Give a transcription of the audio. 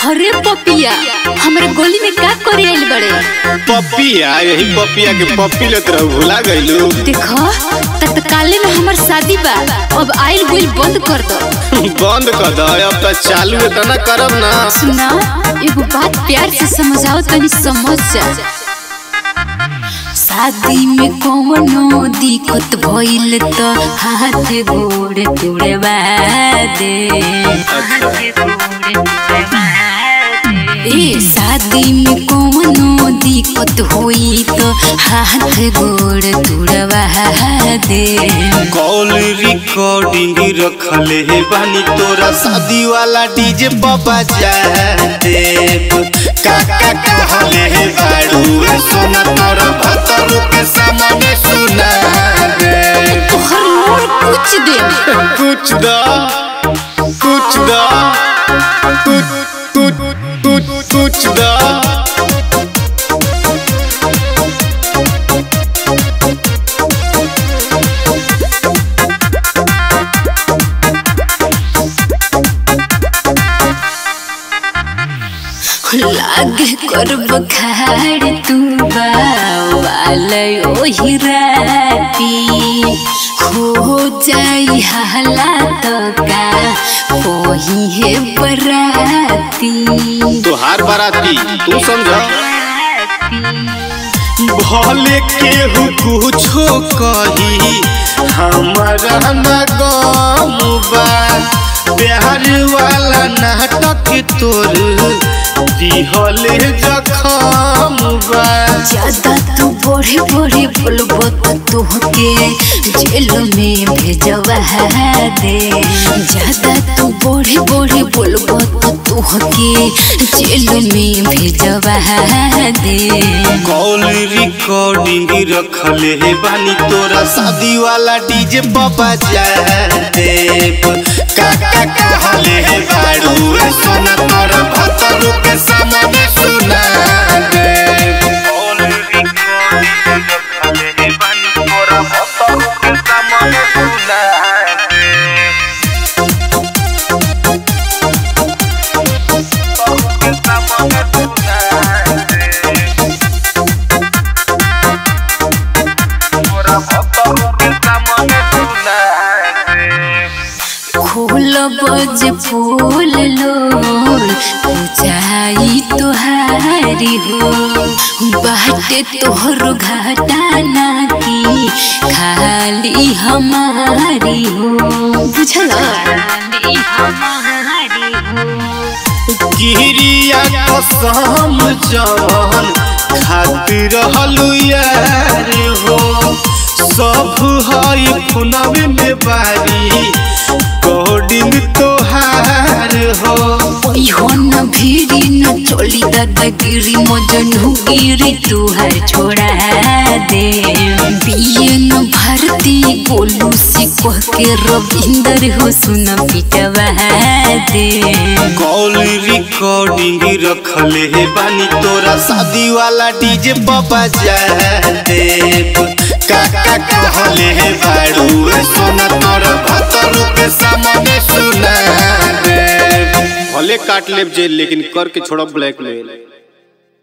अरे पपिया हमरे गोली में का करे आइल बड़े पपिया यही पपिया के पप्पी लेत रहू भुला गइलू देखो तत्काले में हमर शादी बा अब आइल गुल बंद कर दो बंद कर दो अब तो चालू इतना करब ना सुना एगो बात प्यार से समझाओ तनी समझ जा शादी में कौनो दिक्कत भइल त हाथ गोड़ तुड़वा दे ए शादी में कौनो दिक्कत होई त हाथ गोड़ तुड़वा दे कॉल रिकॉर्डिंग रखले हे बानी तोरा शादी वाला डीजे बाबा जा देव काका कहले हे बाड़ू सोना तोरा भतरू के सामने सुना दे तोहर मोर कुछ दे कुछ दा कुछ दा कुछ कुछ कुछ कुछ दा लागे करब खाड़ तू बाल ओही राती हो जाई हालात का कोही है बराती तोहार बाराती तू समझ भले केहू कुछो कही हमारा न गम बा प्यार वाला नाटक तोर दिहले जखम बा ज्यादा तू बड़े बड़े बोलबो तो तोहके जेल में भेजवा दे ज्यादा तू बड़े बड़े बोलबो तो तोहके जेल में भेजवा दे कॉल रिकॉर्डिंग रखले हे बानी तोरा शादी वाला डीजे बाबा जा देव काका कहले हे बाड़ू सोना तोरा भतरू के सामने सुना देव कॉल रिकॉर्डिंग रखले हे बानी तोरा भतरू के सामने सुना देव खोल बज फूल लोर पूजाई तोहारी हो बाटे तोहर घाटा ना की खाली हमारी हो बुझल खाली हमारी हो गिरिया कसम जवन खातिर रहलू यार हो सब हई खुनवे में बारी कोडिन तोहार हो ओहो न भीड़ी न चोली दादागिरी मजनू गिरी तुहार छोड़ा दे बिये न भारती गोलू से कह के रविंदर हो सुन पिटवा दे कॉल रिकॉर्डिंग रखले हे बानी तोरा शादी वाला डीजे बाबा जा देव काका कहले हे बाड़ू सोना तोरा भतरू के सामने सुना देव भले काट लेब जेल लेकिन कर के छोड़ब ब्लैकमेल